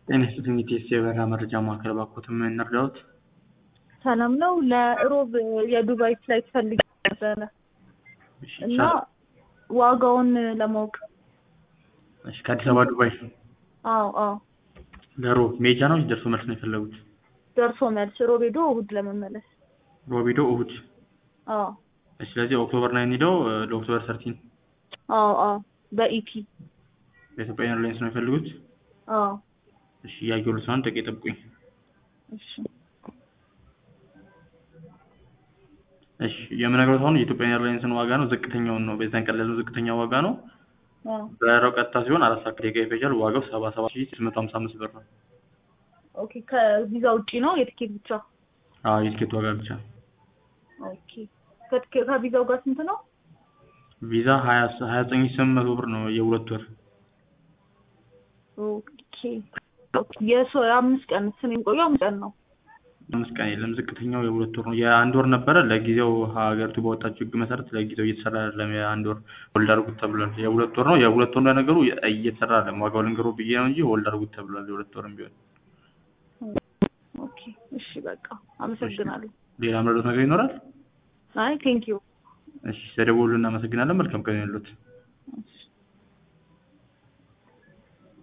ጤና ይስጥልኝ የኢቲኤስ የበረራ መረጃ ማዕከል እባክዎትን ምን እንርዳዎት? ሰላም ነው። ለእሮብ የዱባይ ፍላይት ፈልጌ ነበረ እሺ እና ዋጋውን ለማወቅ እሺ ከአዲስ አበባ ዱባይ አዎ አዎ ለሮብ ሜጃ ነው ወይስ ደርሶ መልስ ነው የፈለጉት? ደርሶ መልስ ሮብ ሄዶ እሑድ ለመመለስ ሮብ ሄዶ እሑድ አዎ እሺ ስለዚህ ኦክቶበር ናይን ሄደው ለኦክቶበር ሰርቲን አዎ አዎ በኢቲ በኢትዮጵያ ኤርላይንስ ነው የሚፈልጉት? አዎ እሺ እያየሁልዎት ነው አንድ ደቂቃ ይጠብቁኝ። እሺ እሺ የምነግሮት አሁን የኢትዮጵያ ኤርላይንስን ዋጋ ነው ዝቅተኛውን ነው በዛን ቀን ያለው ዝቅተኛ ዋጋ ነው። አዎ በረራው ቀጥታ ሲሆን አራት ሰዓት ከደቂቃ ይፈጃል። ዋጋው ሰባ ሰባት ሺህ ስምንት መቶ ሀምሳ አምስት ብር ነው። ኦኬ ከቪዛ ውጪ ነው የትኬት ብቻ? አዎ የትኬት ዋጋ ብቻ። ኦኬ ከትኬ- ከቪዛው ጋር ስንት ነው? ቪዛ ሀያ ሀያ ዘጠኝ ሺህ ስምንት መቶ ብር ነው የሁለት ወር ኦኬ የሶ የአምስት ቀን ስን የሚቆየው አምስት ቀን ነው። አምስት ቀን የለም ዝቅተኛው የሁለት ወር ነው። የአንድ ወር ነበረ ለጊዜው ሀገሪቱ ባወጣችው ሕግ መሰረት ለጊዜው እየተሰራ አይደለም። የአንድ ወር ሆልድ አድርጉት ተብሏል። የሁለት ወር ነው የሁለት ወር ለነገሩ እየተሰራ አይደለም። ዋጋው ልንገሮ ብዬ ነው እንጂ ሆልድ አድርጉት ተብሏል። የሁለት ወርም ቢሆን ኦኬ እሺ በቃ አመሰግናለሁ። ሌላ ምረዶት ነገር ይኖራል? አይ ቴንክ ዩ እሺ ስለደወሉ እናመሰግናለን። መልካም ቀን ይሁንልዎት። እሺ